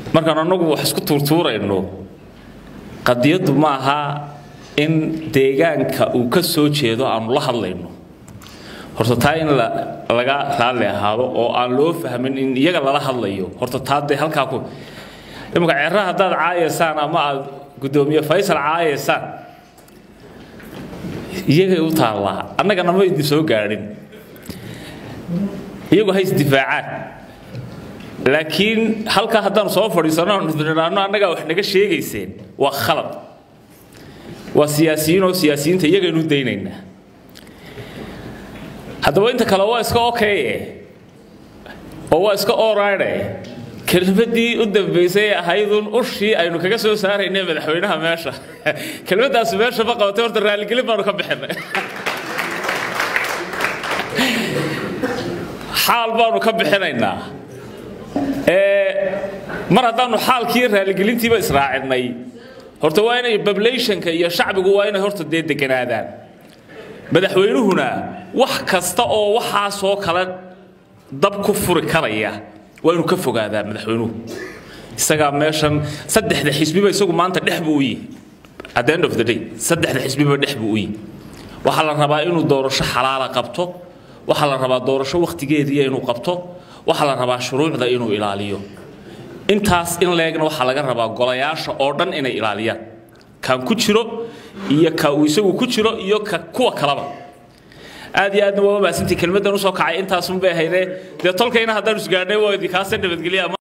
markaan annagu wax isku tuurtuurayno qadiyaddu ma aha in deegaanka uu ka soo jeedo aanu la hadlayno horta taa in laga raalli ahaado oo aan loo fahmin in iyaga lala hadlayo horta taa dee halkaa ku imanka ceerra haddaad caayaysaan ama aad guddoomiye faysal caayaysaan iyagay u taallaa annagana ma idin soo gaadhin iyagu ha isdifaacaan laakiin halkaa haddaanu soo fadhiisano aanu idhaahno annagaa wax naga sheegayseen waa khalad waa siyaasiyiin oo siyaasiyiinta iyagaynu daynaynaa haddaba inta kale waa iska okeye oo waa iska oride kelmadii u dambaysay ee ahaydun ushii aynu kaga soo saaraynay madaxweynaha meesha kelmaddaasi meesha ma qabatay horta raaligelin baanu ka bixinay xaal baanu ka bixinaynaa mar haddaanu xaalkii raaligelintiiba israacinay horta waa inay populationka iyo shacbigu waa inay horta dee deganaadaan madaxweynuhuna wax kasta oo waxaasoo kale dab ku furi karaya waa inuu ka fogaadaa madaxweynuhu isagaa meeshan saddexda xisbiba isagu maanta dhex buu u yihi at the end of the day saddexda xisbiba dhex buu u yihi waxaa la rabaa inuu doorasho xalaala qabto waxaa la rabaa doorasho wakhtigeediiya inuu qabto waxaa la rabaa shuruucda inuu ilaaliyo intaas in leegna waxaa laga rabaa golayaasha oo dhan inay ilaaliyaan kan ku jiro iyo ka uu isagu ku jiro iyo ka kuwa kalaba aad iyo aadna waa maasintii kelmaddan usoo kacay intaasun bay ahaydee dee tolkayna haddaan isgaadhnay waa idinkaasa nabadgelya